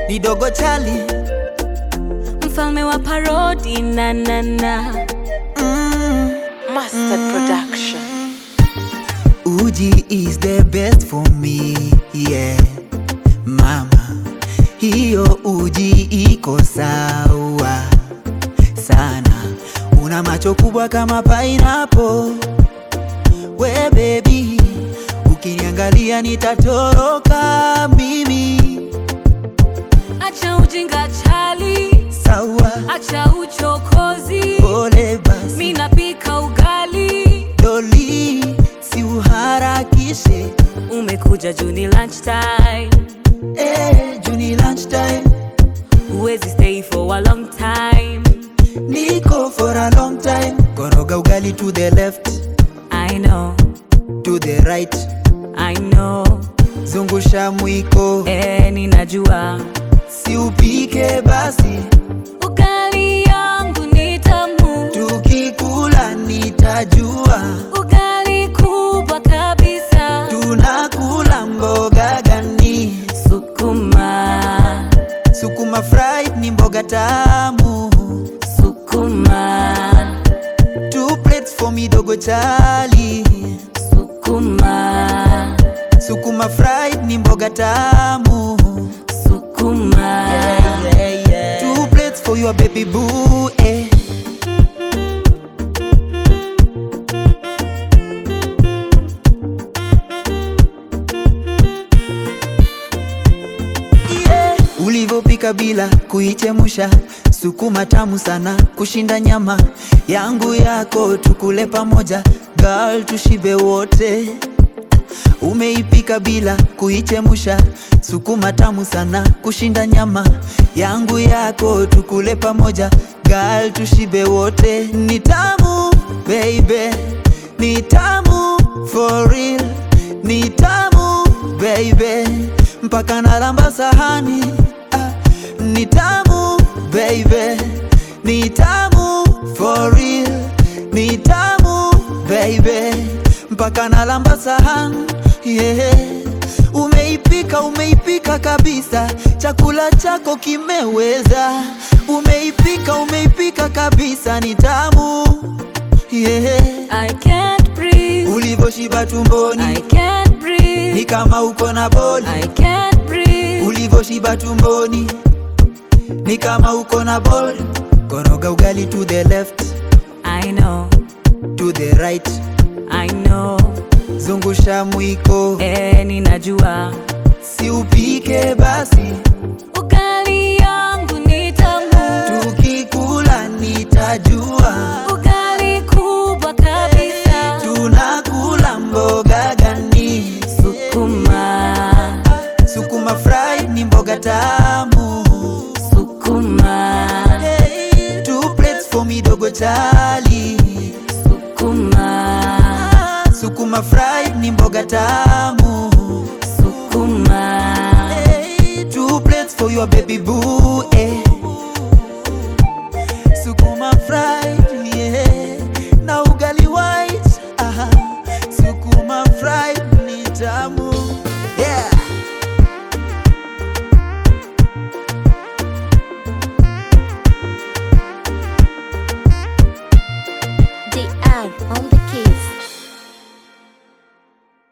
ni dogo chali mfalme wa parodi na na na mm. Mustard Production. Uji is the best for me yeah. Mama, hiyo uji iko sawa sana, una macho kubwa kama pineapple. We baby, ukiniangalia nitatoroka mimi. acha ujinga chali Sawa, acha uchokozi pole basi mi napika ugali doli, si uharakishe umekuja juni lunchtime eh, juni lunchtime huwezi stay for a long time Niko for a long time. Koroga ugali to the left, i know to the right. i know Zungusha mwiko, eh, ninajua si upike basi. ugali yangu ni tamu Tukikula nitajua ugali kubwa kabisa tunakula mboga gani. sukuma Sukuma fried ni mboga tamu. sukuma Two plates for me dogo chali. sukuma Sukuma fried ni mboga tamu. sukuma Two plates for your baby boo. Eh. Yeah. Ulivyopika bila kuichemusha, sukuma tamu sana kushinda nyama yangu yako, tukule pamoja girl, tushibe wote. Umeipika bila kuichemusha, sukuma tamu sana kushinda nyama yangu yako, tukule pamoja girl, tushibe wote. Ni tamu baby, ni tamu for real, ni tamu baby, mpaka nalamba sahani ah, ni tamu baby, ni tamu for real, ni tamu baby, mpaka nalamba sahani yeah. Umeipika, umeipika kabisa, chakula chako kimeweza. Umeipika, umeipika kabisa, ni tamu yeah. I can't breathe Ulivyoshiba tumboni I can't ni breathe kama uko na boli. I can't breathe Ulivyoshiba tumboni ni kama uko na boli. Koroga ugali to the left, I know to the right, I know zungusha mwiko, eh, ninajua si upike basi, ugali yangu ni tamu tukikula nitajua ugali kubwa kabisa tunakula mboga gani. sukuma Sukuma fried ni mboga tamu. sukuma Hey, two plates for me dogo chali. sukuma Sukuma fried ni mboga tamu. sukuma Hey, two plates for your baby boo. Eh. Sukuma fried, yeah. Na ugali white. Aha. Sukuma fried ni tamu.